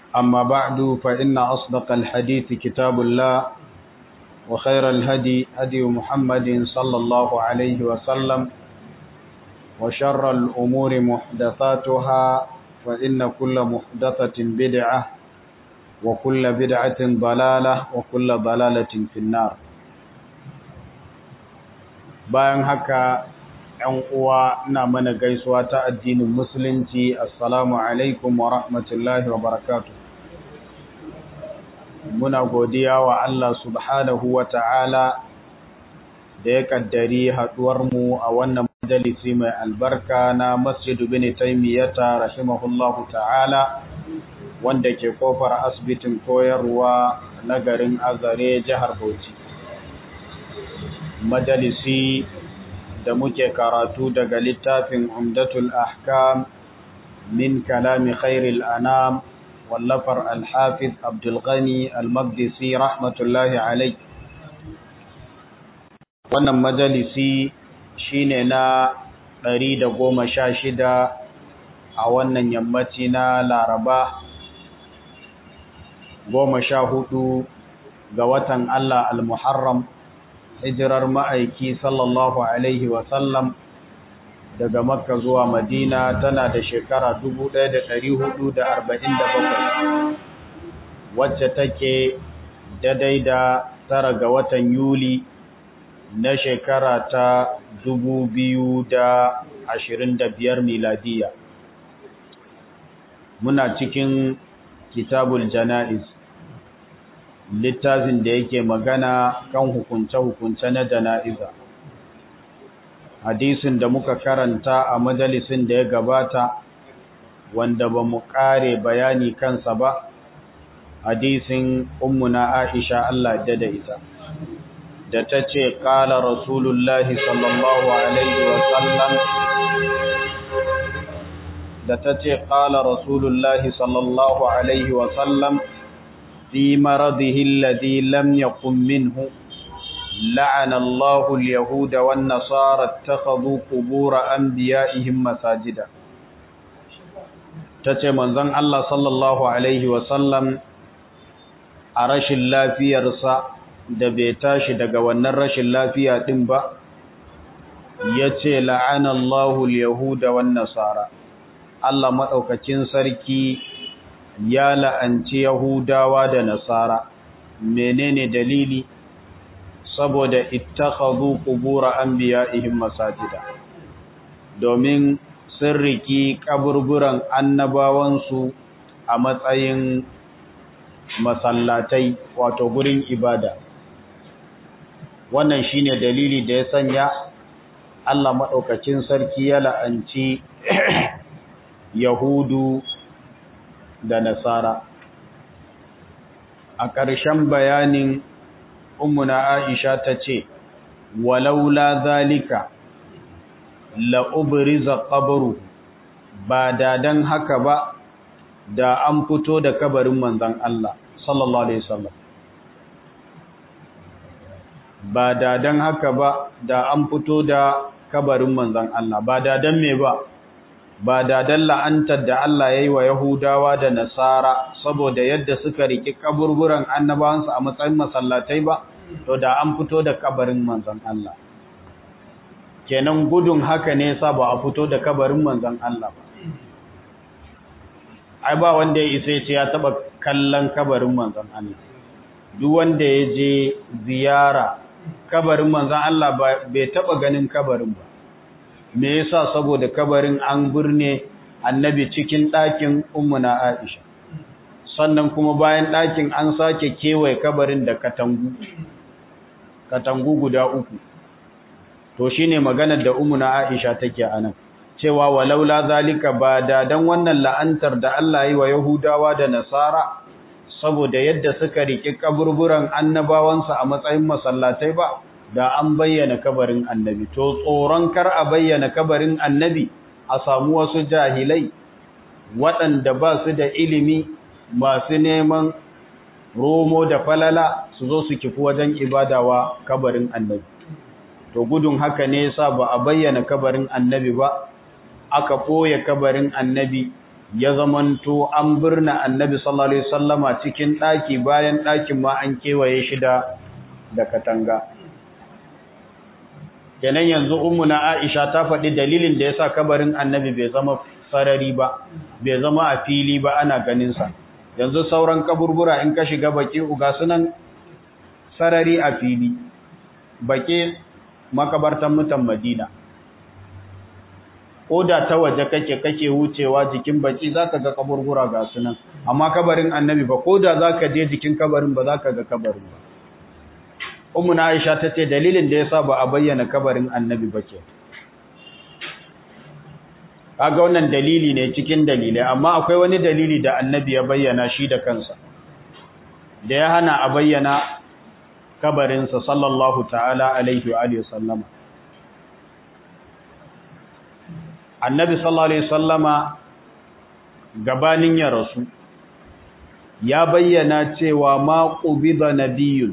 أما بعد فإن أصدق الحديث كتاب الله وخير الهدي هدي محمد صلى الله عليه وسلم وشر الأمور محدثاتها فإن كل محدثة بدعة وكل بدعة ضلالة وكل ضلالة في النار bayan haka ‘yan uwa ina mana gaisuwa ta addinin musulunci assalamu alaikum wa rahmatullahi wa barakatu muna godiya wa Allah subhanahu wa ta'ala da ya kaddari haɗuwarmu a wannan majalisi mai albarka na masjidu bin taimiyyata rahimahullahu ta'ala wanda ke kofar asibitin koyarwa na garin azare jihar bauchi majalisi da muke karatu daga littafin umdatul ahkam min kalami khairil anam wallafar alhafiz abdulghani almaqdisi rahmatullahi alai wannan majalisi shine na ɗari da goma sha shida a wannan yammaci na laraba goma sha hudu ga watan allah al-muharram hijirar ma'aiki sallallahu Alaihi wasallam daga makka zuwa madina tana da shekara 1447 wacce take daidai da tara ga watan yuli na shekara ta 2025 miladiya muna cikin kitabul jana'iz littafin da yake magana kan hukunce-hukunce na jana'iza. Hadisin da muka karanta a majalisin da ya gabata, wanda ba mu ƙare bayani kansa ba, hadisin ummuna Aisha Allah da da ita. Da ta ce, ƙala Rasulullahi sallallahu Alaihi wasallam, da ta ce, ƙala Rasulullahi sallallahu Alaihi wasallam, في مرضه الذي لم يقم منه لعن الله اليهود والنصارى اتخذوا قبور أنبيائهم مساجدا tace manzon Allah sallallahu alaihi wasallam a rashin lafiyarsa da bai tashi daga wannan rashin lafiya din ba yace la'ana Allahu al-yahuda wan nasara Allah madaukakin sarki ya la'anci Yahudawa da Nasara, menene dalili? Saboda ittakhadhu qubura anbiya'ihim masajida. Domin sun riki kaburburan annabawansu a matsayin masallatai wato gurin ibada. Wannan shine dalili da ya sanya Allah maɗaukacin sarki ya la'anci Yahudu da nasara a ƙarshen bayanin ummuna aisha ta ce walaula zalika la'ubriza qabru ba da dan haka ba da an fito da kabarin manzon Allah sallallahu alaihi wasallam ba da dan haka ba da an fito da kabarin manzon Allah ba da dan me ba ba da dalla antar da Allah ya yi wa Yahudawa da Nasara saboda yadda suka riki kaburburan annabawansu a matsayin masallatai ba, to da an fito da kabarin manzan Allah. Kenan gudun haka ne sa ba a fito da kabarin manzan Allah ba. Ai ba wanda ya isa ce ya taba kallon kabarin manzan Allah. Duk wanda ya je ziyara kabarin manzan Allah bai taba ganin kabarin ba. me yasa saboda kabarin an burne annabi cikin ɗakin ummuna Aisha sannan kuma bayan ɗakin an sake kewaye kabarin da katangu katangu guda uku to shine maganar da ummuna Aisha take anan cewa walaula zalika ba da dan wannan la'antar da Allah yi wa Yahudawa da Nasara saboda yadda suka riki kaburburan annabawansu a matsayin masallatai ba da an bayyana kabarin annabi to tsoron kar a bayyana kabarin annabi a samu wasu jahilai waɗanda ba su da ilimi masu neman romo da falala su zo su kifi wajen ibadawa kabarin annabi to gudun haka ne yasa ba a bayyana kabarin annabi ba aka ɓoye kabarin annabi ya zamanto an birna annabi sallallahu alaihi wasallama cikin daki bayan dakin ma an kewaye shi da da katanga kenan yanzu ummuna Aisha ta faɗi dalilin da yasa kabarin annabi bai zama sarari ba bai zama a fili ba ana ganin sa yanzu sauran kaburbura in ka shiga baki uga sunan sarari a fili baki makabartan mutan Madina ko da ta waje kake kake wucewa jikin baki zaka ga kaburbura ga sunan amma kabarin annabi ba ko da zaka je jikin kabarin ba zaka ga kabarin ba ummu na aisha tace dalilin da yasa ba a bayyana kabarin annabi ba ke kaga wannan dalili ne cikin dalilai amma akwai wani dalili da annabi ya bayyana shi da kansa da ya hana a bayyana kabarinsa sallallahu ta'ala alaihi wa alihi wasallama annabi sallallahu alaihi sallama gabanin ya rasu ya bayyana cewa ma qubida nabiyyun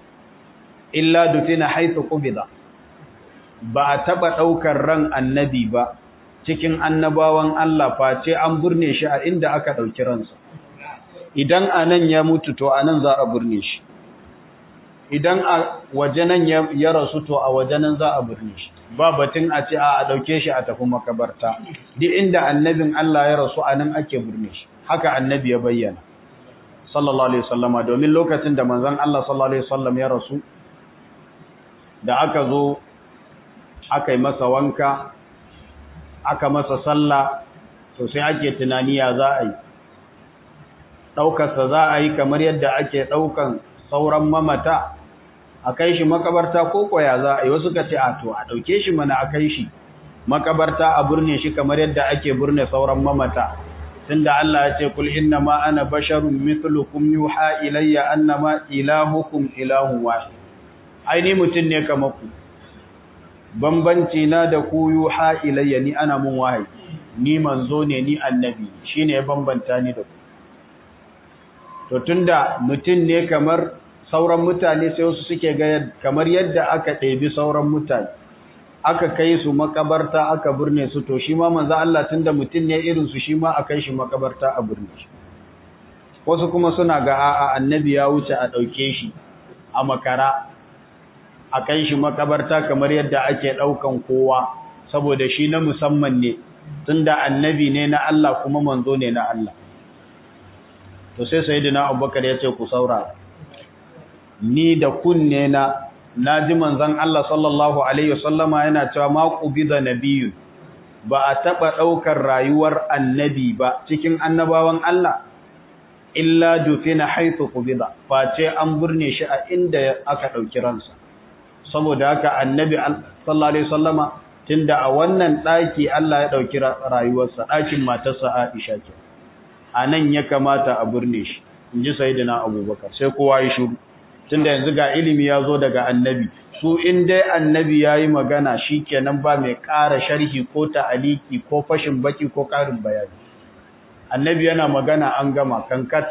illa dufina haythu qubida ba a taba daukar ran annabi ba cikin annabawan Allah face an burne shi a inda aka dauki ransa idan anan ya mutu to anan za a burne shi idan a wajenan ya rasu to a wajenan za a burne shi ba batun a ce a dauke shi a tafi makabarta duk inda annabin Allah ya rasu anan ake burne shi haka annabi ya bayyana sallallahu alaihi wasallama domin lokacin da manzon Allah sallallahu alaihi wasallam ya rasu da aka zo aka yi masa wanka aka masa sallah to sai ake tunani ya za a yi ɗaukarsa za a yi kamar yadda ake ɗaukan sauran mamata a kai shi makabarta ko koya za a yi wasu ka ce a to a ɗauke shi mana a kai shi makabarta a burne shi kamar yadda ake burne sauran mamata tunda Allah ya ce kul inna ma ana basharun mithlukum yuha ilayya annama ilahukum ilahun wahid ai ni mutun ne kamar ku bambanci na da ku yuha ilayya ni ana mun wahayi ni manzo ne ni annabi shine ya bambanta ni da ku to tunda mutun ne kamar sauran mutane sai wasu suke ga kamar yadda aka ɗebi sauran mutane aka kai su makabarta aka burne su to shi ma manzo Allah tunda mutun ne irin su shi ma a kai shi makabarta a burne shi wasu kuma suna ga a'a annabi ya wuce a ɗauke shi a makara a kai shi makabarta kamar yadda ake ɗaukan kowa saboda shi na musamman ne tunda annabi ne na Allah kuma manzo ne na Allah to sai sayyidina Abubakar ya ce ku saurara ni da kunne na naji manzon Allah sallallahu alaihi wasallama yana cewa ma qubida nabiyyu ba a taba daukar rayuwar annabi ba cikin annabawan Allah illa dufina haythu qubida face an burne shi a inda aka dauki ransa saboda haka annabi sallallahu alaihi wasallama tunda a wannan daki Allah ya dauki rayuwarsa dakin matarsa Aisha ke anan ya kamata a burne shi inji sayyidina Abubakar sai kowa ya shiru tunda yanzu ga ilimi ya zo daga annabi su in dai annabi ya yi magana shi kenan ba mai ƙara sharhi ko ta'aliki ko fashin baki ko ƙarin bayani annabi yana magana an gama kankat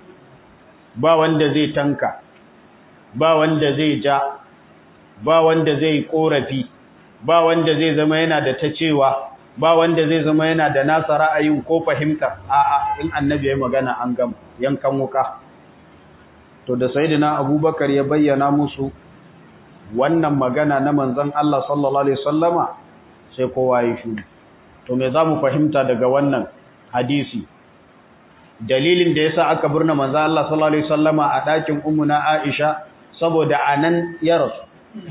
ba wanda zai tanka ba wanda zai ja ba wanda zai korafi ba wanda zai zama yana da ta cewa ba wanda zai zama yana da nasa ra'ayin ko fahimta a'a in annabi ya yi magana an gama yankan wuka to da sayyidina abubakar ya bayyana musu wannan magana na manzon Allah sallallahu alaihi wasallama sai kowa ya shiru to me zamu fahimta daga wannan hadisi dalilin da yasa aka burna manzon Allah sallallahu alaihi wasallama a dakin ummuna Aisha saboda anan ya rasu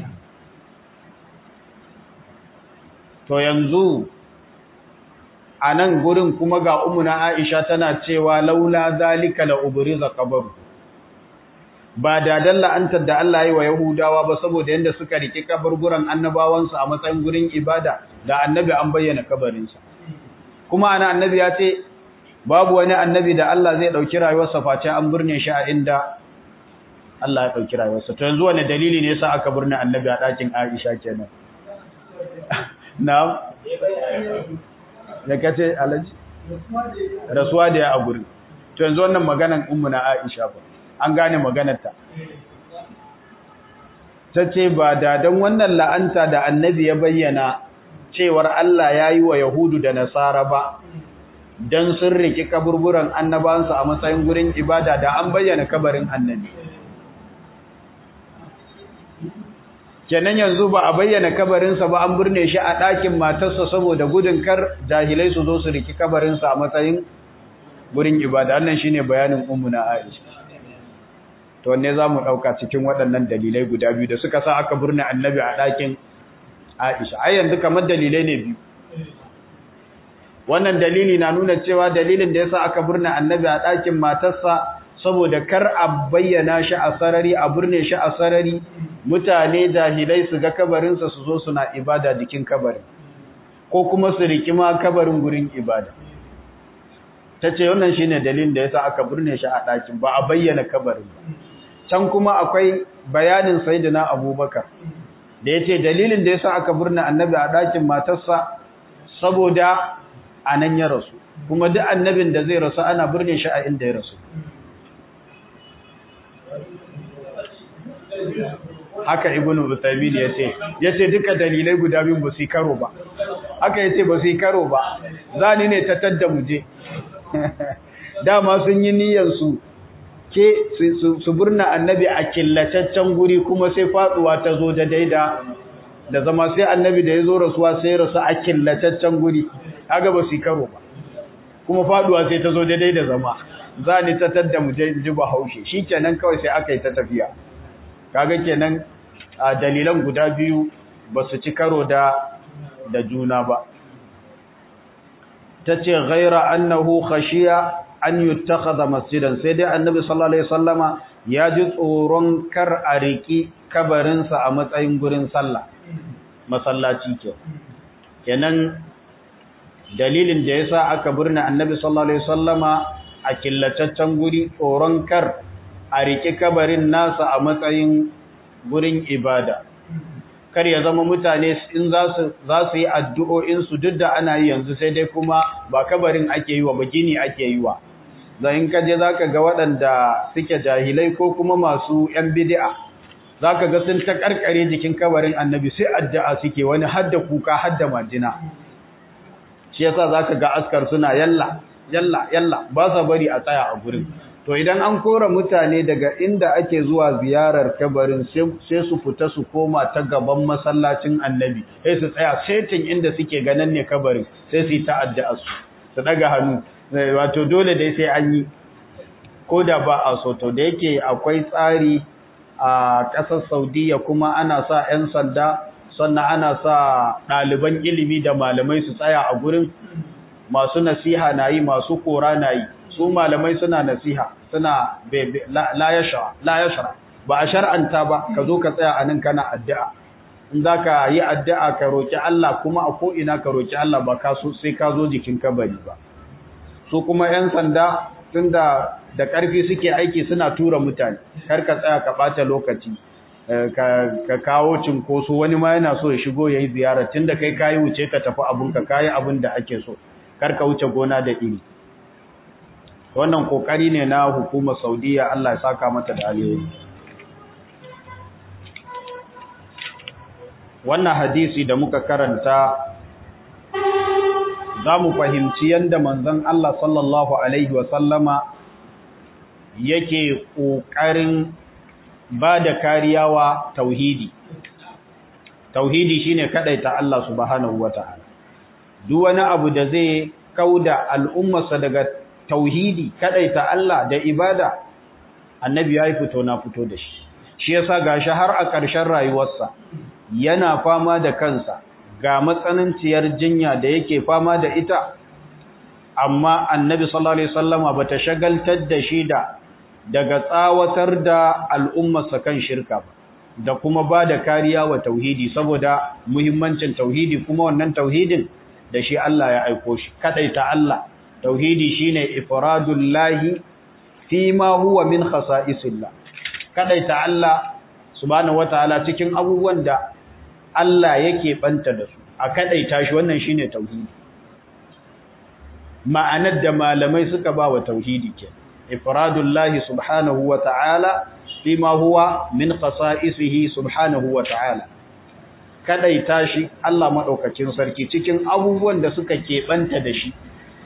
to yanzu anan gurin kuma ga ummuna Aisha tana cewa laula zalika la ubriza qabru ba da dalla antar da Allah yi wa Yahudawa ba saboda yanda suka riki kaburburan annabawansu a matsayin gurin ibada da annabi an bayyana kabarinsa kuma ana annabi ya ce babu wani annabi da Allah zai dauki rayuwarsa face an burne shi a inda Allah ya dauki rayuwarsa to yanzu wani dalili ne yasa aka burne annabi a dakin Aisha kenan na'am da kace alaji rasuwa da ya a gurin to yanzu wannan maganan ummu na Aisha ba an gane maganarta ta ce ba da don wannan la'anta da annabi ya bayyana cewar Allah ya yi wa Yahudu da Nasara ba dan sun riki kaburburan annabansu a matsayin gurin ibada da an bayyana kabarin annabi kenan yanzu ba a bayyana kabarinsa ba an burne shi a ɗakin matarsa saboda gudun kar jahilai su zo su riki kabarinsa a matsayin gurin ibada wannan shine bayanin ummuna Aisha to wanne zamu dauka cikin waɗannan dalilai guda biyu da suka sa aka burne annabi a ɗakin Aisha ai yanzu kamar dalilai ne biyu wannan dalili na nuna cewa dalilin da yasa aka burne annabi a ɗakin matarsa saboda kar a bayyana shi a sarari a burne shi a sarari mutane jahilai su ga kabarinsa su zo suna ibada jikin kabarin ko kuma su riki ma kabarin gurin ibada ta ce wannan shine dalilin da yasa aka burne shi a ɗakin ba a bayyana kabarin ba can kuma akwai bayanin sayyidina abubakar da ya ce dalilin da yasa aka burne annabi a ɗakin matarsa saboda a nan ya rasu kuma duk annabin da zai rasu ana burne shi a inda ya rasu haka ibnu Uthaymeen yace yace duka dalilai guda biyu ba su karo ba haka yace ba su karo ba zani ne ta tadda muje dama sun yi niyyar su ke su burna annabi a killataccen guri kuma sai faduwa ta zo da daida da zama sai annabi da ya zo rasuwa sai rasu a killataccen guri haka ba su karo ba kuma faduwa sai ta zo da daida zama zani ta tadda muje ji ba haushe shikenan kawai sai aka yi ta tafiya kaga kenan dalilan guda biyu ba su ci karo da da juna ba tace ghaira annahu khashiya an yuttakhadha masjidan sai dai annabi sallallahu alaihi wasallama ya ji tsoron kar a riki kabarin sa a matsayin gurin sallah masallaci ke kenan dalilin da yasa aka burna annabi sallallahu alaihi wasallama a killataccen guri tsoron kar a riƙe kabarin nasa a matsayin gurin ibada kar ya zama mutane in za su yi addu'o'insu duk da ana yi yanzu sai dai kuma ba kabarin ake yi wa ba gini ake yi wa za in kaje za ka ga waɗanda suke jahilai ko kuma masu ‘yan bidi'a za ka ga sun ta ƙarƙare jikin kabarin annabi sai addu'a suke wani hadda kuka hadda majina shi yasa za ka ga askar suna yalla yalla yalla ba sa bari a tsaya a gurin to idan an kora mutane daga inda ake zuwa ziyarar kabarin sai su fita su koma ta gaban masallacin annabi sai su tsaya setin inda suke ganin ne kabarin sai su yi ta'adda su su daga hannu wato dole dai sai an yi ko da ba a so to da yake akwai tsari a ƙasar saudiya kuma ana sa 'yan sanda sannan ana sa ɗaliban ilimi da malamai su tsaya a gurin masu nasiha na yi masu kora na yi su malamai suna nasiha suna la yashra ba a shar'anta ba ka zo ka tsaya a nan kana addu'a in za ka yi addu'a ka roƙi Allah kuma a ko'ina ka roƙi Allah ba ka so sai ka zo jikin kabari ba su kuma 'yan sanda tun da da ƙarfi suke aiki suna tura mutane kar ka tsaya ka ɓata lokaci ka kawo cinkoso wani ma yana so ya shigo ya yi ziyara tun da kai kayi wuce ka tafi abinka kayi abin da ake so kar ka wuce gona da iri wannan kokari ne na hukumar saudiya Allah ya saka mata da alheri wannan hadisi da muka karanta za mu fahimci yadda manzon Allah sallallahu alaihi wasallama yake ƙoƙarin ba da kariya wa tauhidi tauhidi shine kadaita Allah subhanahu wataala duk wani abu da zai kauda al'ummarsa daga tauhidi kadaita Allah da ibada annabi yayi fito na fito da shi shi yasa gashi har a ƙarshen rayuwarsa yana fama da kansa ga matsananciyar jinya da yake fama da ita amma annabi sallallahu alaihi wasallama bata shagaltar da shi da daga tsawatar da al'ummarsa kan shirka ba da kuma ba da kariya wa tauhidi saboda muhimmancin tauhidi kuma wannan tauhidin da shi Allah ya aiko shi kadaita Allah tauhidi shine ifradullahi fi ma huwa min khasa'isillah kadaita Allah subhanahu wataala cikin abubuwan da Allah yake banta da su a kadaita shi wannan shine tauhidi ma'anar da malamai suka ba wa tauhidi ke ifradullahi subhanahu wataala fi ma huwa min khasa'isihi subhanahu wataala kadaita shi Allah madaukakin sarki cikin abubuwan da suka keɓanta da shi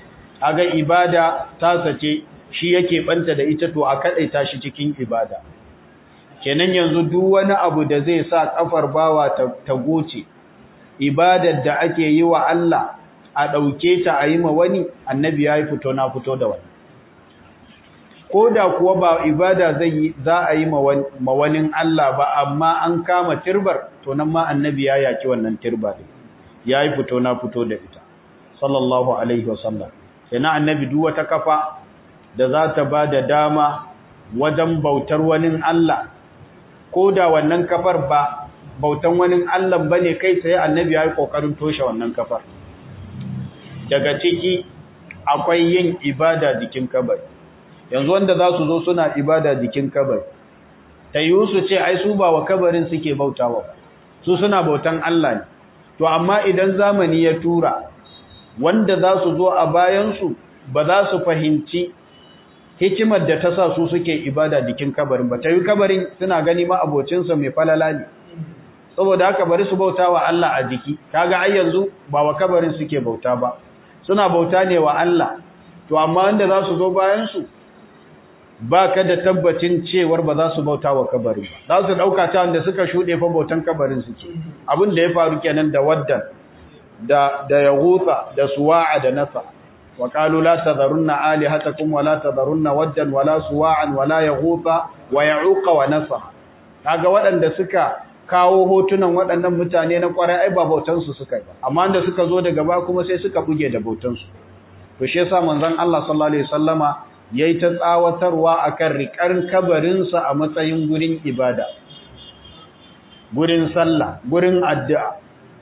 kaga ibada ta sace shi yake banta da ita to a kadaita shi cikin ibada kenan yanzu duk wani abu da zai sa kafar bawa ta goce ibadar da ake yi wa Allah a dauke ta a yi ma wani annabi ya yi fito na fito da wani ko da kuwa ba ibada zai za a yi ma wani Allah ba amma an kama tirbar to nan ma annabi ya yaki wannan tirba din ya yi fito na fito da ita sallallahu alaihi wasallam sai na annabi duk wata kafa da za ta ba da dama wajen bautar wani Allah ko da wannan kafar ba bautan wani Allah bane kai sai annabi ya yi kokarin toshe wannan kafar daga ciki akwai yin ibada jikin kabari yanzu wanda za su zo suna ibada jikin kabari ta yi su ce ai su ba wa kabarin suke bautawa su suna bautan Allah ne to amma idan zamani ya tura wanda za su zo a bayansu ba za su fahimci hikimar da ta sa su suke ibada jikin kabarin ba ta yi kabarin suna gani ma abocinsa mai falala ne saboda haka bari su bauta wa Allah a jiki kaga ai yanzu ba wa kabarin suke bauta ba suna bauta ne wa Allah to amma wanda za su zo bayansu ba ka da tabbacin cewar ba za su bauta wa kabarin ba za su ɗauka ta wanda suka shuɗe fa bautan kabarin suke abin da ya faru kenan da waddan da da yaghutha da suwa'a da nasa wa qalu la tadharunna alihatakum wa la tadharunna waddan wa la suwa'an wa la yaghutha wa ya'uqa wa nasa kaga waɗanda suka kawo hotunan waɗannan mutane na ƙwarai ai ba bautan su suka yi ba amma da suka zo daga ba kuma sai suka buge da bautan su to shi yasa manzon Allah sallallahu alaihi wasallama yayi ta tsawatarwa akan riƙar kabarinsa a matsayin gurin ibada gurin sallah gurin addu'a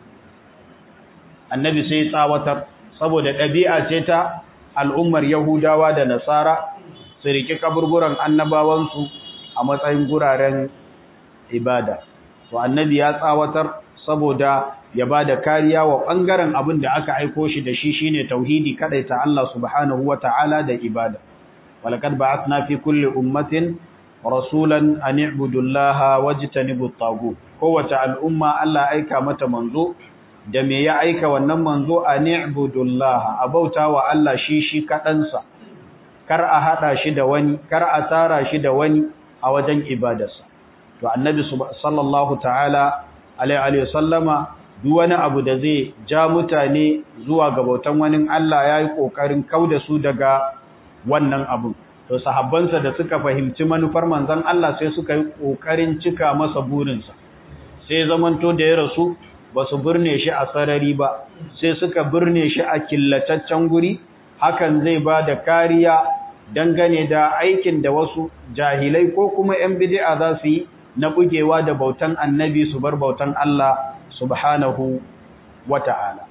annabi sai tsawatar saboda ɗabi'a ce ta al'ummar yahudawa da nasara su riƙi kaburburan annabawansu a matsayin guraren ibada to annabi ya tsawatar saboda ya ba da kariya wa ɓangaren abin da aka aiko shi da shi shine tauhidi kaɗaita Allah subhanahu wa ta'ala da ibada ولقد بعثنا في كل أمة رسولا أن اعبدوا الله واجتنبوا الطاغوت kowace al'umma Allah aika mata manzo da me ya aika wannan manzo an i'budullah abauta wa Allah shi shi kadansa kar a hada shi da wani kar a tsara shi da wani a wajen ibadarsa to annabi sallallahu ta'ala alaihi sallama duk wani abu da zai ja mutane zuwa ga bautan wani Allah yayi kokarin kauda su daga wannan abun to sahabbansa da suka fahimci manufar manzon Allah sai suka yi kokarin cika masa burinsa sai zamanto da ya rasu ba su birne shi a sarari ba sai suka birne shi a killataccen guri hakan zai ba da kariya dangane da aikin da wasu jahilai ko kuma 'yan bid'a za su yi na bugewa da bautan annabi su bar bautan Allah subhanahu wata'ala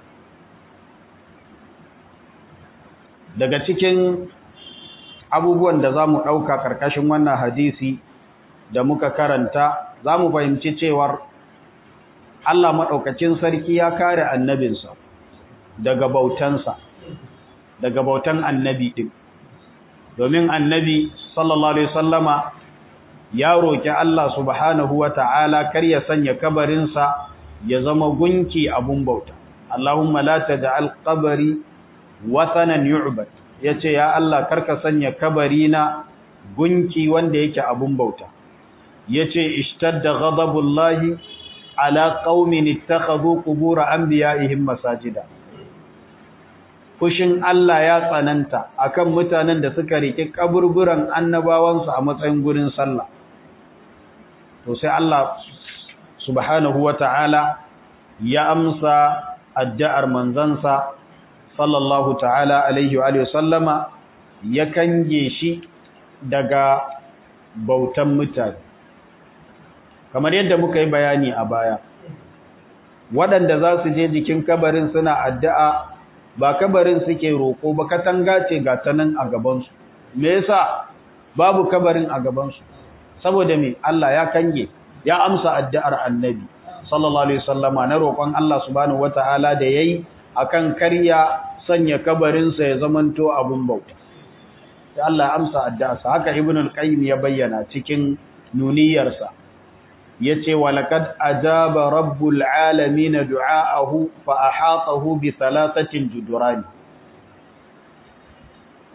daga cikin abubuwan da za mu ɗauka ƙarƙashin wannan hadisi da muka karanta za mu fahimci cewar Allah maɗaukacin sarki ya kare annabinsa daga bautansa daga bautan annabi ɗin domin annabi sallallahu alaihi sallama ya roƙi Allah subhanahu wa ta'ala kar ya sanya kabarinsa ya zama gunki abun bauta Allahumma la taj'al qabri wathanan yu'bad ya ce, “Ya Allah, karka sanya kabari na gunki wanda yake abun bauta.” Ya ce, “Ishtar da ghadabullahi ala ƙaumin ittakhadhu qubura anbiya'ihim masajida.” Fushin Allah ya tsananta akan mutanen da suka rike kaburburan annabawansu a matsayin gurin sallah. To sai Allah subhanahu wata'ala ya amsa addu'ar manzansa sallallahu ta'ala alaihi wa sallama ya kange shi daga bautan mutane kamar yadda muka yi bayani a baya waɗanda za su je jikin kabarin suna addu'a ba kabarin suke roƙo ba katanga ce ga ta nan a gabansu me yasa babu kabarin a gabansu saboda me Allah ya kange ya amsa addu'ar annabi sallallahu alaihi wasallama na roƙon Allah subhanahu wata'ala da yayi akan karya sanya kabarinsa ya zamanto abun bauta sai Allah ya amsa addu'arsa haka ibn al-qayyim ya bayyana cikin nuniyarsa yace walaqad ajaba rabbul alamin du'aahu fa ahatahu bi thalathatin juduran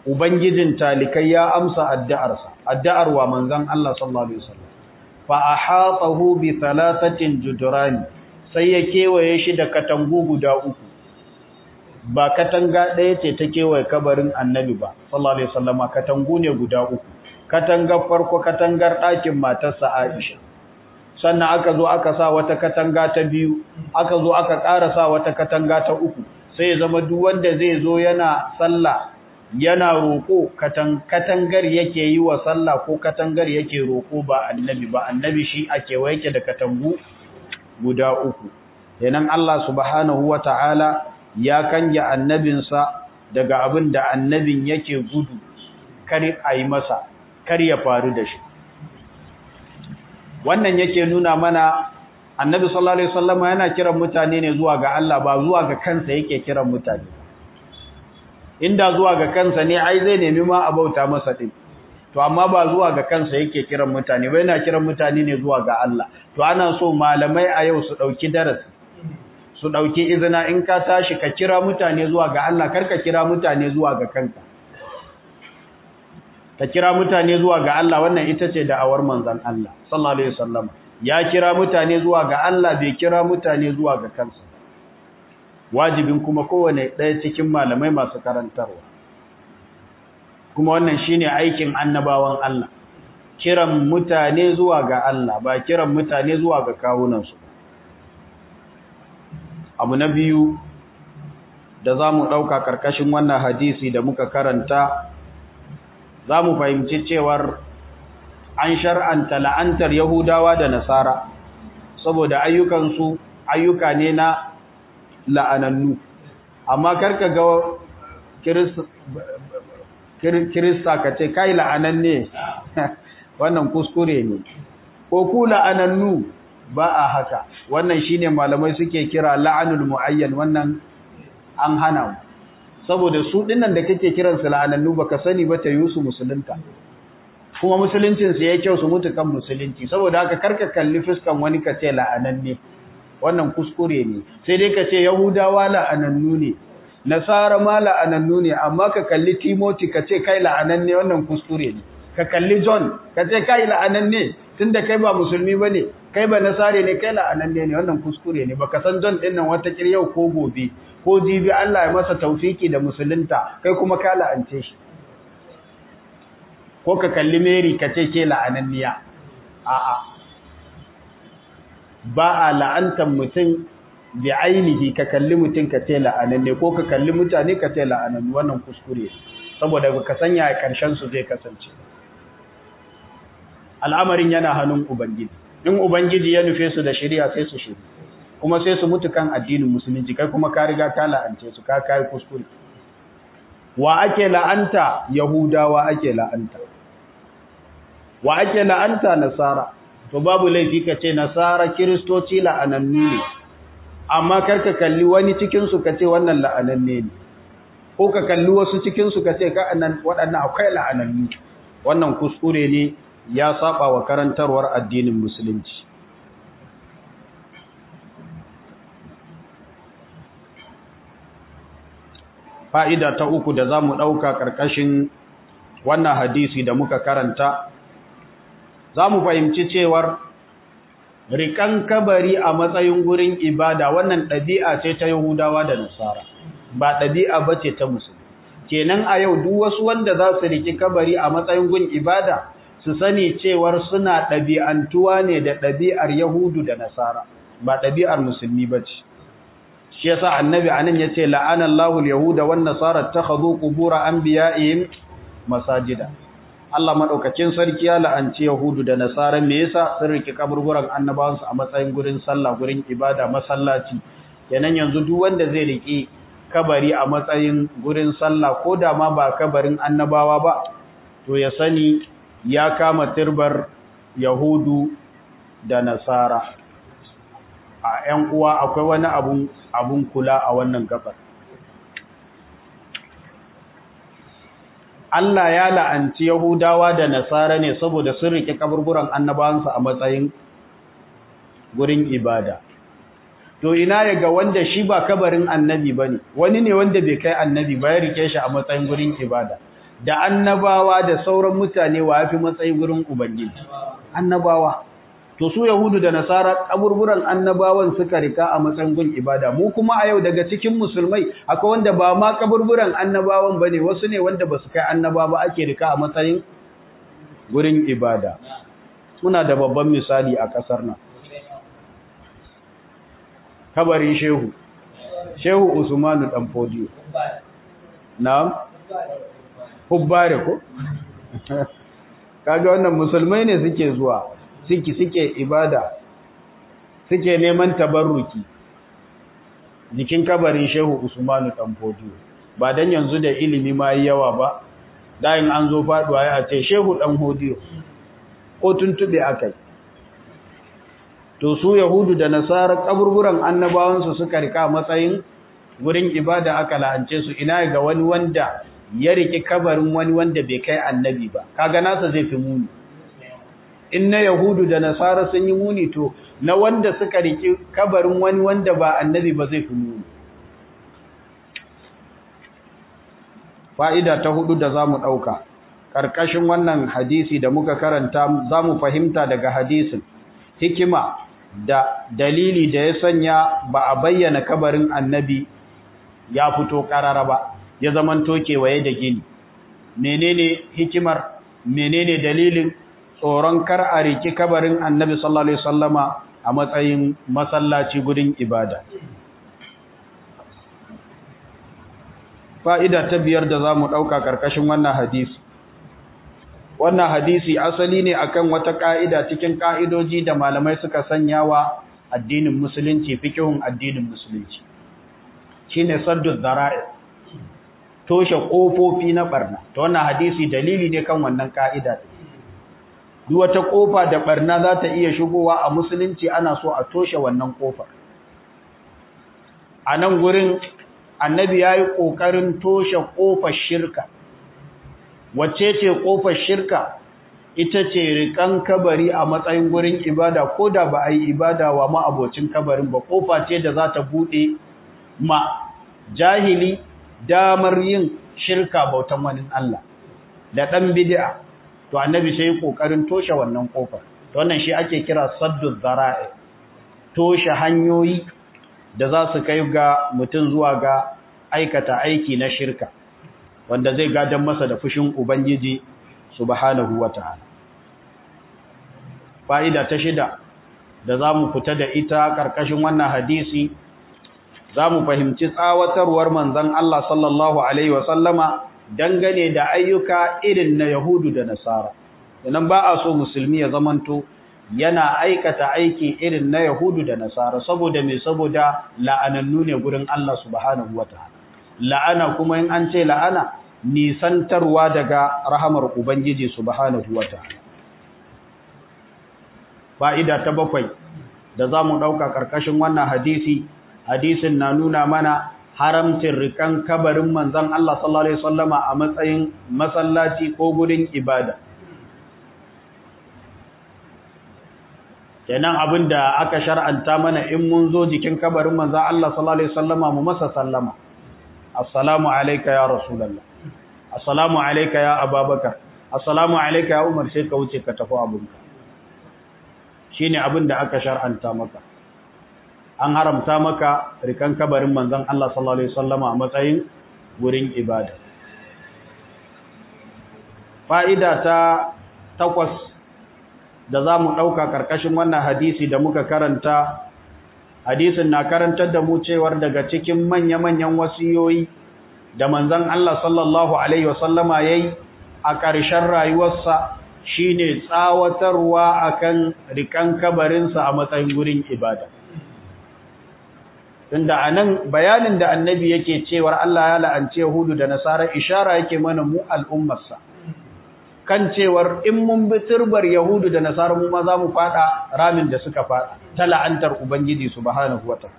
ubangijin talikai ya amsa addu'arsa addu'ar wa manzon Allah sallallahu alaihi wasallam fa ahatahu bi thalathatin judrani sai ya kewaye shi da katangu guda uku ba katanga ɗaya ce ta kewaye kabarin annabi ba sallallahu alaihi wasallama katangu ne guda uku katangar farko katangar ɗakin matarsa Aisha sannan aka zo aka sa wata katanga ta biyu aka zo aka ƙara sa wata katanga ta uku sai ya zama duk wanda zai zo yana sallah yana roƙo katangar yake yi wa sallah ko katangar yake roƙo ba annabi ba annabi shi a kewaye da katangu guda uku yanan Allah subhanahu wata'ala ya kange annabinsa daga abin da annabin yake gudu kar a yi masa kar ya faru da shi wannan yake nuna mana annabi sallallahu alaihi wasallam yana kiran mutane ne zuwa ga Allah ba zuwa ga kansa yake kiran mutane inda zuwa ga kansa ne ai zai nemi ma a bauta masa din to amma ba zuwa ga kansa yake kiran mutane ba yana kiran mutane ne zuwa ga Allah to ana so malamai a yau su dauki darasi su dauki izina in ka tashi ka kira mutane zuwa ga Allah karka kira mutane zuwa ga kanka ka kira mutane zuwa ga Allah wannan ita ce da'awar manzon Allah sallallahu alaihi wasallam ya kira mutane zuwa ga Allah bai kira mutane zuwa ga kansa wajibin kuma kowane ɗaya cikin malamai masu karantarwa kuma wannan shine aikin annabawan Allah kiran mutane zuwa ga Allah ba kiran mutane zuwa ga kawunansu abu na biyu da za mu ɗauka ƙarƙashin wannan hadisi da muka karanta za mu fahimci cewar an shar'anta la'antar Yahudawa da Nasara saboda ayyukansu ayyuka ne na la'anannu amma karka ga kirista ka ce kai la'ananne wannan kuskure ne ko ku la'anannu ba a haka wannan shine malamai suke kira la'anul muayyan wannan an hana mu saboda su dinnan da kake kiransu la'anannu baka sani ba ta yusu musulunta kuma musuluncin su yayi kyau su mutu kan musulunci saboda haka karka kalli fuskan wani ka ce la'ananne wannan kuskure ne sai dai ka ce yahudawa la'anannu ne nasara ma la'anannu ne amma ka kalli timoti ka ce kai la'ananne wannan kuskure ne ka kalli john ka ce kai la'ananne tunda kai ba musulmi bane kai ba nasare ne kai la'ananne ne wannan kuskure ne baka san john din nan wata yau ko gobe ko jibi Allah ya masa taufiki da musulunta kai kuma ka la'ance shi ko ka kalli Mary ka ce ke la'ananniya a'a ba a la'antar mutum bi ainihi ka kalli mutum ka ce la'ananne ko ka kalli mutane ka ce la'ananne wannan kuskure saboda ka sanya karshen su zai kasance al'amarin yana hannun ubangiji in ubangiji ya nufe su da shari'a sai su shiri kuma sai su mutu kan addinin musulunci kai kuma ka riga ka la'ance su ka kai kuskure wa ake la'anta yahudawa ake la'anta wa ake la'anta nasara to babu laifi ka ce nasara kiristoci la'anannu ne amma karka kalli wani cikin su ka ce wannan la'ananne ne ko ka kalli wasu cikin su ka ce ka annan waɗannan akwai la'anannu wannan kuskure ne ya saba wa karantarwar addinin musulunci fa'ida ta uku da za mu ɗauka ƙarƙashin wannan hadisi da muka karanta za mu fahimci cewar riƙan kabari a matsayin gurin ibada wannan ɗabi'a ce ta yahudawa da nasara ba ɗabi'a ba ce ta musulmi kenan a yau duk wasu wanda za su riƙi kabari a matsayin gun ibada su sani cewar suna ɗabi'antuwa ne da ɗabi'ar yahudu da nasara ba ɗabi'ar musulmi ba ce shi yasa annabi anan yace la'ana Allahu al-yahuda wan nasara takhadhu qubur anbiya'ihim masajida Allah madaukakin sarki ya la'anci yahudu da nasara me yasa sun riki kaburburan annabawansu a matsayin gurin sallah gurin ibada masallaci kenan yanzu duk wanda zai riki kabari a matsayin gurin sallah ko da ma ba kabarin annabawa ba to ya sani ya kama turbar yahudu da nasara a ‘yan uwa akwai wani abun abun kula a wannan gabar. Allah ya la'anci Yahudawa da Nasara ne saboda sun rike kaburburan annabawansu a matsayin gurin ibada. To ina yaga wanda shi ba kabarin annabi bane, wani ne wanda bai kai annabi ba ya rike shi a matsayin gurin ibada. da annabawa da sauran mutane wa yafi matsayi gurin ubangiji annabawa to su yahudu da nasara kaburburan annabawan suka rika a matsayin gun ibada mu kuma a yau daga cikin musulmai akwai wanda ba ma kaburburan annabawan bane wasu ne wanda basu kai annaba ba ake rika a matsayin gurin ibada suna da babban misali a kasar nan kabarin shehu shehu usmanu dan fodiyo na'am hubbare ko kaga wannan musulmai ne suke zuwa suke suke ibada suke neman tabarruki jikin kabarin shehu usmanu dan fodiyo ba dan yanzu da ilimi ma yawa ba dayin an zo faduwa ya ce shehu dan hodiyo ko tuntube akai to su yahudu da nasara kaburburan annabawansu suka rika matsayin gurin ibada aka la'ance su ina ga wani wanda ya riki kabarin wani wanda bai kai annabi ba kaga nasa zai fi muni in na yahudu da nasara sun yi muni to na wanda suka riki kabarin wani wanda ba annabi ba zai fi muni fa'ida ta hudu da zamu dauka karkashin wannan hadisi da muka karanta zamu fahimta daga hadisin hikima da dalili da ya sanya ba a bayyana kabarin annabi ya fito karara ba ya zaman kewaye da gini menene hikimar menene dalilin tsoron kar a riki kabarin annabi sallallahu alaihi wasallama a matsayin masallaci gudun ibada fa'ida ta biyar da za mu ɗauka ƙarƙashin wannan hadisi wannan hadisi asali ne akan wata ka'ida cikin ka'idoji da malamai suka sanya wa addinin musulunci fikihun addinin musulunci shine saddu zara'i toshe kofofi na barna to wannan hadisi dalili ne kan wannan ka'ida duk wata kofa da barna za ta iya shigowa a musulunci ana so a toshe wannan kofar a nan gurin annabi ya yi ƙoƙarin toshe ƙofar shirka wacce ce kofar shirka ita ce rikan kabari a matsayin gurin ibada ko da ba a yi ibada wa ma'abocin kabarin ba kofa ce da za ta buɗe ma jahili damar yin shirka bautan wani Allah da ɗan bid'a to annabi sai kokarin toshe wannan kofar to wannan shi ake kira saddu zara'i toshe hanyoyi da za su kai ga mutum zuwa ga aikata aiki na shirka wanda zai gadan masa da fushin Ubangiji subhanahu wa ta'ala. Fa'ida ta shida da za mu fita da ita ƙarƙashin wannan hadisi, za mu fahimci tsawatarwar manzan Allah sallallahu Alaihi wasallama dangane da ayyuka irin na Yahudu da Nasara. Inan ba a so musulmi ya zamanto yana aikata aiki irin na Yahudu da Nasara, saboda mai saboda la'anannu ne gurin Allah subhanahu wa ta'ala. la'ana kuma in an ce la'ana nisantarwa daga rahamar Ubangiji subhanahu wata'ala fa'ida ta bakwai da za mu ɗauka ƙarƙashin wannan hadisi hadisin na nuna mana haramcin rikan kabarin manzan Allah sallallahu Alaihi wasallama a matsayin masallaci ko gudun ibada kenan abin da aka shar'anta mana in mun zo jikin kabarin manzan Allah sallallahu Alaihi wasallama mu masa sallama assalamu alayka ya rasulullah assalamu alayka ya ababakar assalamu alayka ya umar sai ka wuce ka tafi abunka shine abin da aka shar'anta maka an haramta maka rikan kabarin manzon Allah sallallahu alaihi wasallama a matsayin gurin ibada fa'ida ta takwas da za mu ɗauka ƙarƙashin wannan hadisi da muka karanta hadisin na karantar da mu cewar daga cikin manya-manyan wasiyoyi da manzon Allah sallallahu alaihi wasallama yayi a ƙarshen rayuwarsa shine tsawatarwa akan rikan kabarinsa a matsayin gurin ibada tunda anan bayanin da annabi yake cewar Allah ya la'ance Yahudu da Nasara ishara yake mana mu al'ummarsa kan cewar in mun bi turbar Yahudu da Nasara mu ma za mu fada ramin da suka fada ta la'antar Ubangiji subhanahu wataala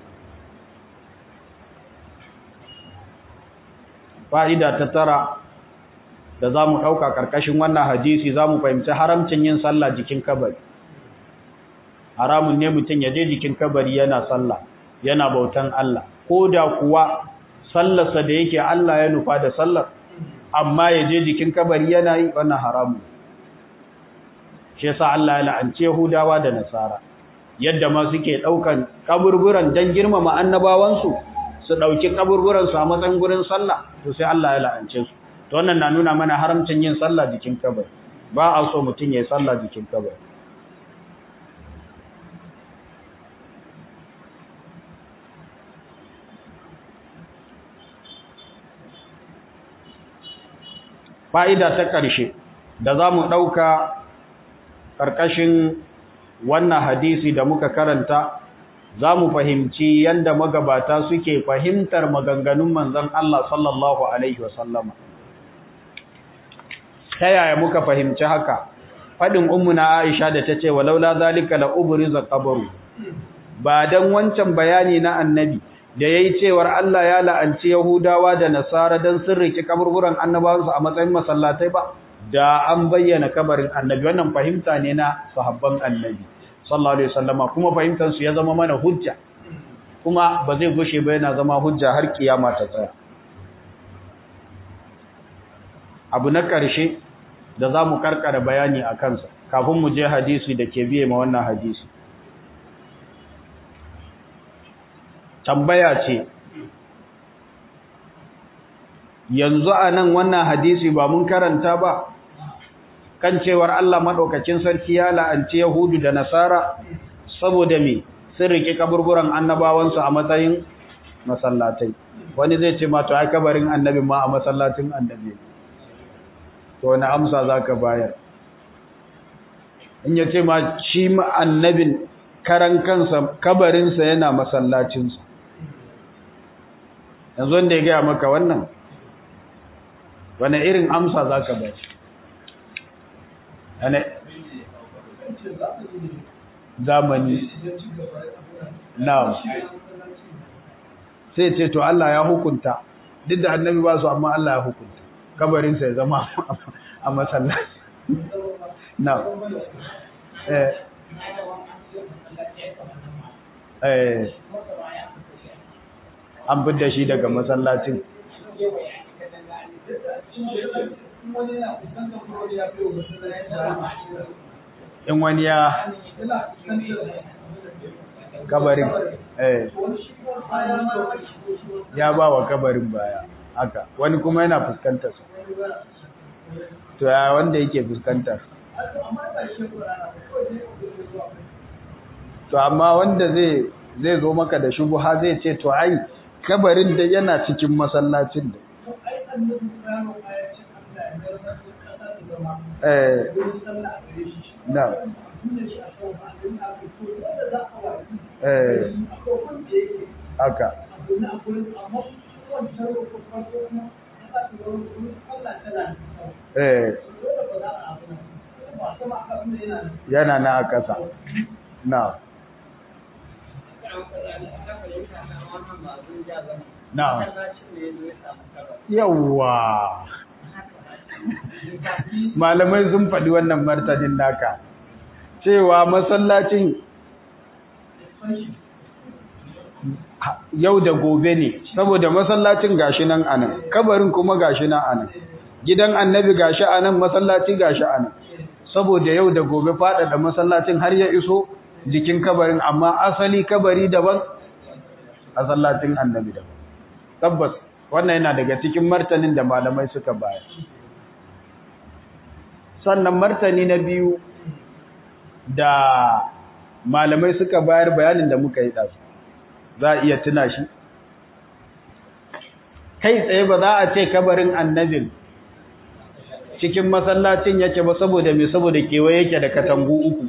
fa'ida ta tara da za mu ɗauka ƙarƙashin wannan hadisi za mu fahimci haramcin yin sallah jikin kabari haramun ne mutum ya je jikin kabari yana sallah yana bautan Allah ko da kuwa sallarsa da yake Allah ya nufa da sallar amma ya je jikin kabari yana yi wannan haramu shi yasa Allah ya la'anci Yahudawa da Nasara yadda ma suke daukan kaburburan dan girmama annabawansu su dauki kaburburan su a matsayin gurin sallah to sai Allah ya la'ance su to wannan na nuna mana haramcin yin sallah jikin kabari ba a so mutun yayin sallah jikin kabari fa'ida ta ƙarshe da za mu ɗauka ƙarƙashin wannan hadisi da muka karanta za mu fahimci yadda magabata suke fahimtar maganganun manzan Allah sallallahu Alaihi wasallama. Ta yaya muka fahimci haka? Faɗin ummuna Aisha da ta ce, walaula zalika la ubriza qabaru ba dan wancan bayani na annabi da yayi cewar Allah ya la'anci Yahudawa da Nasara dan sun riki kaburburan annabawansu a matsayin masallatai ba da an bayyana kabarin annabi wannan fahimta ne na sahabban annabi sallallahu alaihi wasallama kuma fahimtar su ya zama mana hujja kuma ba zai gushe ba yana zama hujja har kiyama ta tsaya abu na ƙarshe da za mu karkara bayani a kansa kafin mu je hadisi da ke biye ma wannan hadisi tambaya ce yanzu a nan wannan hadisi ba mun karanta ba kan cewar Allah maɗaukacin sarki ya la'anci Yahudu da Nasara saboda me sun riƙe kaburburan annabawansu a matsayin masallatai wani zai ce ma to ai kabarin annabi ma a masallatin annabi to wani amsa za ka bayar in ya ce ma shi annabin karan kansa kabarinsa yana masallacinsa yanzu wanda ya gaya maka wannan wane irin amsa za ka bayar wane zamani na sai ce to Allah ya hukunta duk da annabi ba su amma Allah ya hukunta kabarinsa ya zama a masallaci na eh eh an fidda shi daga masallacin in wani ya kabarin eh ya ba wa kabarin baya haka wani kuma yana fuskantar su to ya wanda yake fuskantar to amma wanda zai zai zo maka da shubuha zai ce to ai kabarin da yana cikin masallacin da eh na eh haka eh yana na a ƙasa na na yawwa malamai sun faɗi wannan martanin naka cewa masallacin yau da gobe ne saboda masallacin gashi nan anan kabarin kuma gashi nan anan gidan annabi gashi anan masallaci gashi anan saboda yau da gobe faɗaɗa masallacin har ya iso jikin kabarin amma asali kabari daban masallacin annabi daban tabbas wannan yana daga cikin martanin da malamai suka bayar sannan martani na biyu da malamai suka bayar bayanin da muka yi ɗasu za a iya tuna shi kai tsaye ba za a ce kabarin annabin cikin masallacin yake ba saboda mai saboda kewaye yake da katangu uku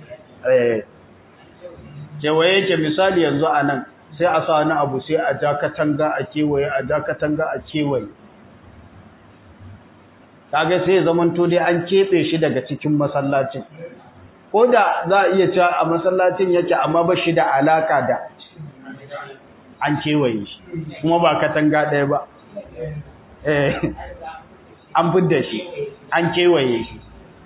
kewaye yake misali yanzu a nan sai a sa wani abu sai a ja katanga a kewaye a ja katanga a kewaye kaga sai zamanto dai an keɓe shi daga cikin masallacin ko da za a iya cewa a masallacin yake amma ba shi da alaka da an kewaye shi kuma ba katanga ɗaya ba an fidda shi an kewaye shi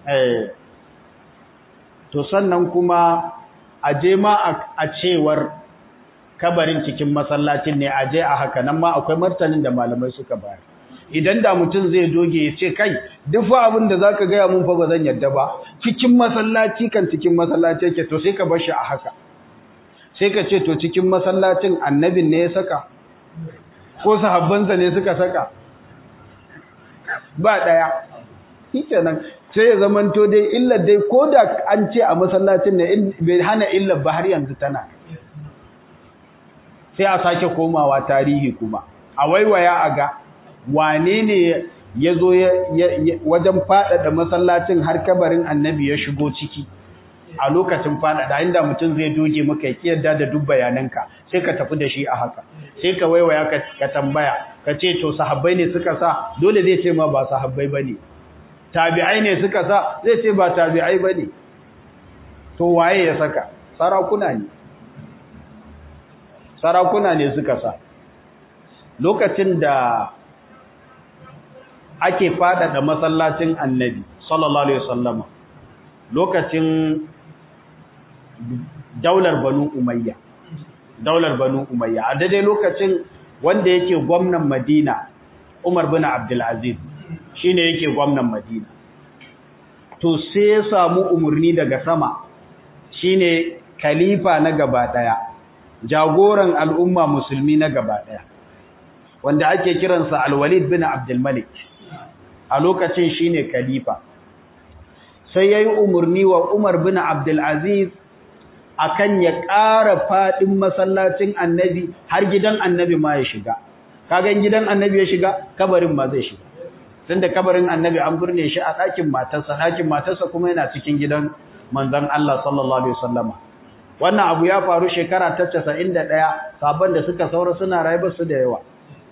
to sannan kuma a je ma a cewar kabarin cikin masallacin ne a je a haka nan ma akwai martanin da malamai suka bayar idan da mutum zai doge ya ce kai duk fa abin da zaka gaya mun fa ba zan yadda ba cikin masallaci kan cikin masallaci yake to sai ka bar shi a haka sai ka ce to cikin masallacin annabin ne ya saka ko sahabbansa ne suka saka ba daya shikenan sai ya zamanto dai illar dai ko da an ce a masallacin ne bai hana illar ba har yanzu tana sai a sake komawa tarihi kuma a waiwaya a ga wane ne ya zo wajen faɗaɗa masallacin har kabarin annabi ya shigo ciki a lokacin faɗaɗa inda mutum zai doge maka ya kiyarda da duk bayananka sai ka tafi da shi a haka sai ka waiwaya ka tambaya ka ce to sahabbai ne suka sa dole zai ce ma ba sahabbai ba ne tabi'ai ne suka sa zai ce ba tabi'ai ba ne to waye ya saka sarakuna ne sarakuna ne suka sa lokacin da ake faɗaɗa masallacin annabi sallallahu alaihi wasallama lokacin daular banu umayya daular banu umayya a daidai lokacin wanda yake gwamnan madina umar bin abdulaziz shine yake gwamnan madina to sai ya samu umarni daga sama shine khalifa na gaba daya jagoran al'umma musulmi na gaba daya wanda ake kiransa alwalid bin abdulmalik a lokacin shine khalifa sai yayi umarni wa umar bin abdulaziz akan ya ƙara faɗin masallacin annabi har gidan annabi ma ya shiga kagan gidan annabi ya shiga kabarin ma zai shiga tunda kabarin annabi an burne shi a ɗakin matarsa ɗakin matarsa kuma yana cikin gidan manzon Allah sallallahu alaihi wasallama wannan abu ya faru shekara ta 91 sabon da suka saura suna rayu su da yawa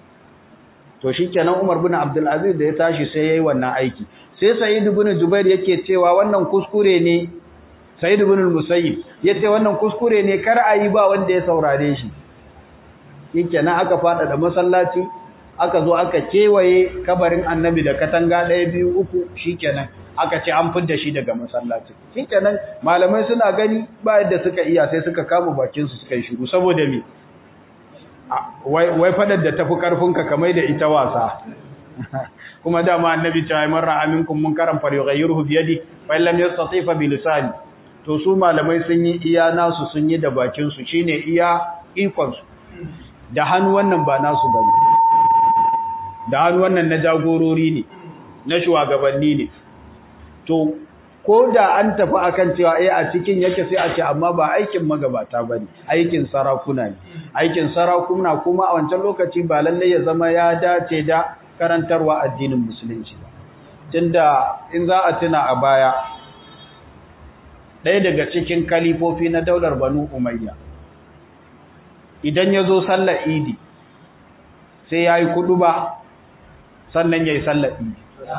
to shikenan Umar bin Abdul Aziz da ya tashi sai yayi wannan aiki sai Sa'id ibn Jubair yake cewa wannan kuskure ne Sa'id ibn al-Musayyib yace wannan kuskure ne kar a yi ba wanda ya saurare shi shikenan aka fada da masallaci aka zo aka kewaye kabarin Annabi da katanga ɗaya biyu uku shikenan aka ce an fidda shi daga masallaci shikenan malamai suna gani ba yadda suka iya sai suka kama bakin su suka yi shiru saboda me wai wai fadar da tafi karfinka kamar da ita wasa kuma dama annabi ta yi marra aminkum munkaran falyughayyirhu bi yadi fa lam yastati fa bi lisani to su malamai sun yi iya nasu sun yi da bakin su shine iya ikon su da hannu wannan ba nasu bane da hannu wannan na jagorori ne na shugabanni ne to ko da an tafi akan cewa eh a cikin yake sai a ce amma ba aikin magabata bane aikin sarakuna ne aikin sarakuna kuma a wancan lokaci ba lalle ya zama ya dace da karantarwa addinin musulunci ba tunda in za a tuna a baya ɗaya daga cikin kalifofi na daular banu umayya idan ya zo sallar idi sai ya yi kudu ba sannan ya yi sallar idi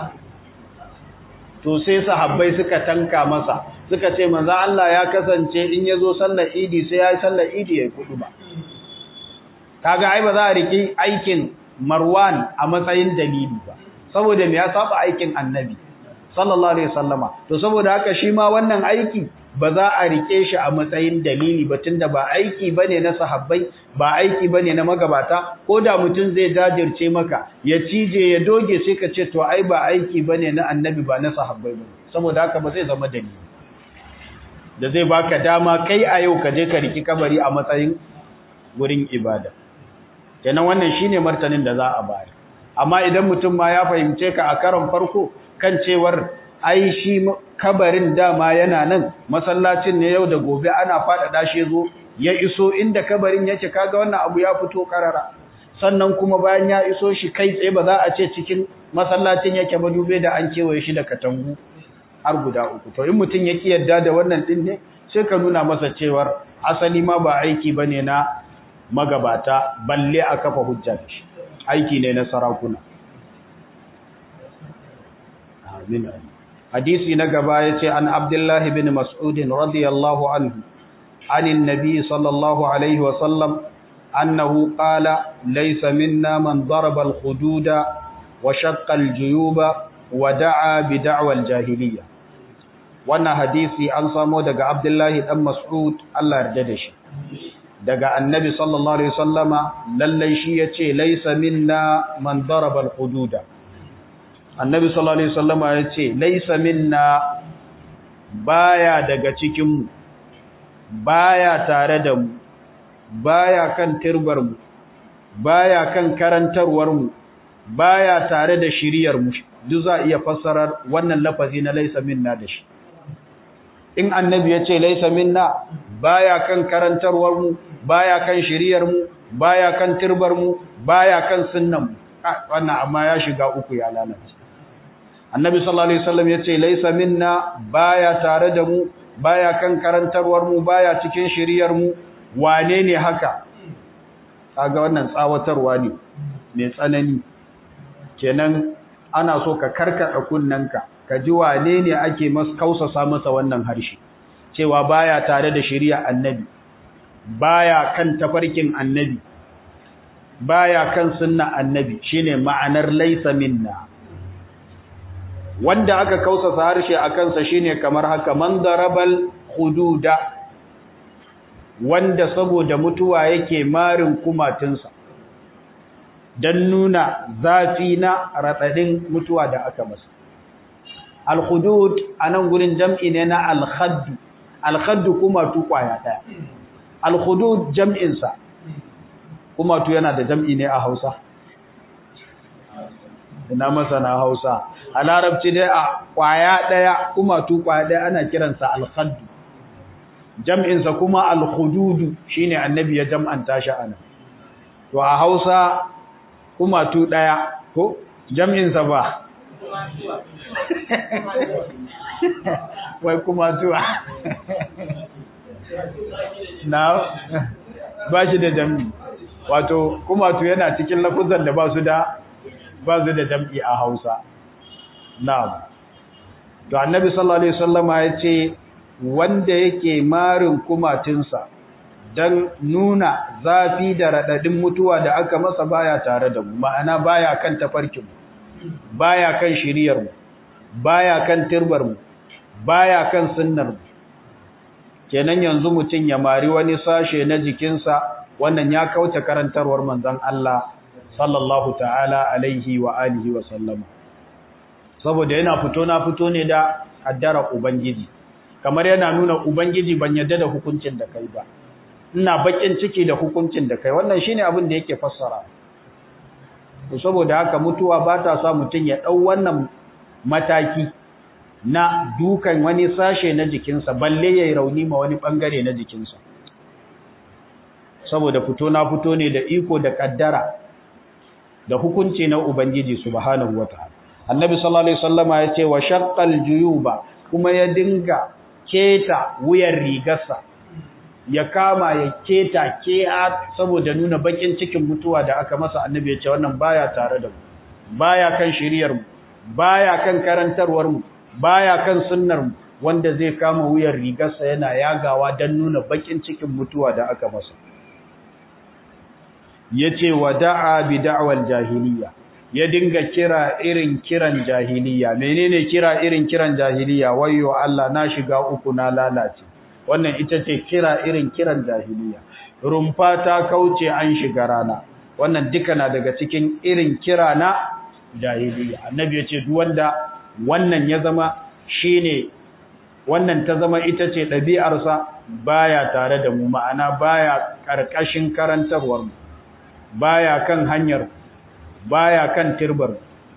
to sai sahabbai suka tanka masa suka ce manzo Allah ya kasance in ya zo sallar idi sai ya yi sallar idi ya yi kudu ba kaga ai ba za a riki aikin marwan a matsayin dalili ba saboda me ya saba aikin annabi sallallahu alaihi wasallama to saboda haka shi ma wannan aiki ba za a rike shi a matsayin dalili ba tunda ba aiki bane na sahabbai ba aiki bane na magabata ko da mutum zai jajirce maka ya cije ya doge sai ka ce to ai ba aiki bane na annabi ba na sahabbai bane saboda haka ba zai zama dalili da zai baka dama kai a yau ka je ka riki kabari a matsayin wurin ibada kenan wannan shine martanin da za a bayar amma idan mutum ma ya fahimce ka a karon farko kan cewar ai shi kabarin dama yana nan masallacin ne yau da gobe ana faɗaɗa shi zo ya iso inda kabarin yake kaga wannan abu ya fito karara sannan kuma bayan ya iso shi kai tsaye ba za a ce cikin masallacin yake ba dube da an kewaye shi da katangu har guda uku to in mutum ya ki yarda da wannan din ne sai ka nuna masa cewar asali ma ba aiki bane na magabata balle a kafa hujja shi aiki ne na sarakuna amin hadisi na gaba yace an abdullahi bin mas'ud radiyallahu anhu anin nabi sallallahu alaihi wa sallam annahu qala laysa minna man daraba al-hududa wa shaqqa al-juyuba wa da'a bi da'wa al-jahiliyya wannan hadisi an samo daga abdullahi dan mas'ud Allah yarda da shi daga annabi sallallahu alaihi wasallama lallai shi yace laysa minna man daraba al-hududa annabi sallallahu alaihi wasallama yace laysa minna baya daga cikin mu baya tare da mu baya kan tirbar mu baya kan karantarwar mu baya tare da shiriyar mu duk za iya fassarar wannan lafazi na laysa minna da shi in annabi ya ce laisa minna baya kan karantarwar mu baya kan shiriyar mu baya kan turbar mu baya kan sunnan mu wannan amma ya shiga uku ya lalace annabi sallallahu alaihi wasallam ya ce laisa minna baya tare da mu baya kan karantarwar mu baya cikin shiriyar mu wane ne haka kaga wannan tsawatarwa ne mai tsanani kenan ana so ka karkada kunnanka ka ji wane ne ake kausasa masa wannan harshe cewa baya tare da shari'a annabi baya kan tafarkin annabi baya kan sunna annabi shine ma'anar laysa minna wanda aka kausasa harshe a kansa shine kamar haka man darabal hududa wanda saboda mutuwa yake marin kumatinsa don nuna zafi na raɗaɗin mutuwa da aka masa al-hudud anan gurin jam'i ne na al-khadd al-khadd kuma tu kwaya daya al-hudud jam'in sa kuma tu yana da jam'i ne a Hausa ina masana Hausa a larabci dai a kwaya daya kuma tu kwaya daya ana kiransa al-khadd jam'in sa kuma al-hudud shine annabi ya jam'anta shi ana to a Hausa kuma tu daya ko jam'in sa ba wai kuma zuwa na ba shi da jam'i wato kuma tu yana cikin lafuzan da ba su da ba su da jam'i a hausa na to annabi sallallahu alaihi wasallama ya ce wanda yake marin kumatinsa don nuna zafi da raɗaɗin mutuwa da aka masa baya tare da mu ma'ana baya kan tafarkinmu baya kan shiriyar mu baya kan turbar mu baya kan sunnar mu kenan yanzu mutun ya mari wani sashe na jikinsa wannan ya kauce karantarwar manzon Allah sallallahu ta'ala alaihi wa alihi wa sallam saboda yana fito na fito ne da addara ubangiji kamar yana nuna ubangiji ban yadda da hukuncin da kai ba ina bakin ciki da hukuncin da kai wannan shine abin da yake fassara to saboda haka mutuwa ba ta sa mutum ya ɗau wannan mataki na dukan wani sashe na jikinsa balle ya yi rauni ma wani ɓangare na jikinsa saboda fito na fito ne da iko da ƙaddara da hukunci na ubangiji subhanahu wa ta'ala annabi sallallahu alaihi wasallama ya ce wa shaqqal juyuba kuma ya dinga keta wuyar rigarsa ya kama ya keta kea saboda nuna bakin cikin mutuwa da aka masa annabi ya ce wannan baya tare da mu baya kan shiriyar mu baya kan karantarwar mu baya kan sunnar mu wanda zai kama wuyar rigarsa yana yagawa dan nuna bakin cikin mutuwa da aka masa yace wada'a bi da'wal jahiliya ya dinga kira irin kiran jahiliya menene kira irin kiran jahiliya wayyo Allah na shiga uku na lalace wannan ita ce kira irin kiran jahiliya rumfa ta kauce an shiga rana wannan duka na daga cikin irin kira na jahiliya annabi ya ce duk wanda wannan ya zama shine wannan ta zama ita ce ɗabi'arsa baya tare da mu ma'ana baya ƙarƙashin karantarwar mu baya kan hanyar baya kan tirbar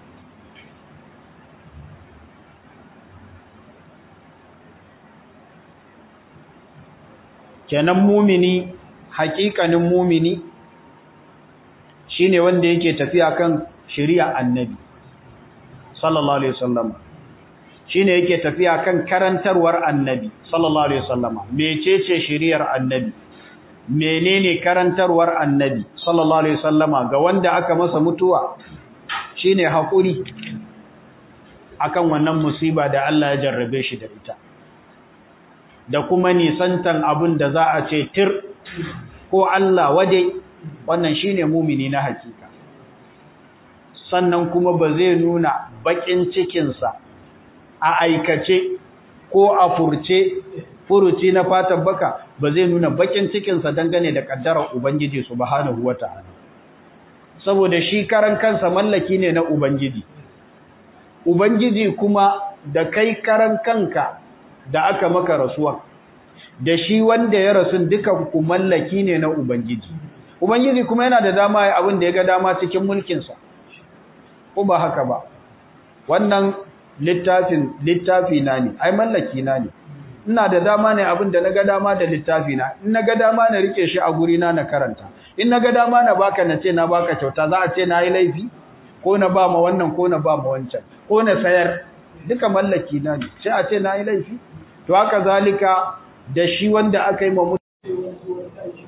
kenan mumini hakikanin mumini shine wanda yake tafiya kan shari'a annabi sallallahu alaihi wasallam shine yake tafiya kan karantarwar annabi sallallahu alaihi wasallam mecece shari'ar annabi menene karantarwar annabi sallallahu alaihi wasallama ga wanda aka masa mutuwa shine hakuri akan wannan musiba da Allah ya jarrabe shi da ita da kuma nisantan abin da za a ce tir ko Allah wade wannan shine mumini na hakika sannan kuma ba zai nuna bakin cikinsa a aikace ko a furce furuci na fatan baka ba zai nuna bakin cikinsa dangane da kaddarar Ubangiji subhanahu wata'ala saboda shi karan kansa mallaki ne na Ubangiji Ubangiji kuma da kai karan kanka da aka maka rasuwa da shi wanda ya rasu duka ku mallaki ne na Ubangiji Ubangiji kuma yana da dama ya abin da ya ga dama cikin mulkinsa ko ba haka ba wannan littafin littafi na ne ai mallaki na ne ina da dama ne abin da naga dama da littafi na in naga dama na rike shi a guri na na karanta in naga dama na baka na ce na baka kyauta za a ce na yi laifi ko na ba ma wannan ko na ba ma wancan ko na sayar duka mallaki na ne sai a ce na yi laifi to haka zalika da shi wanda aka yi ma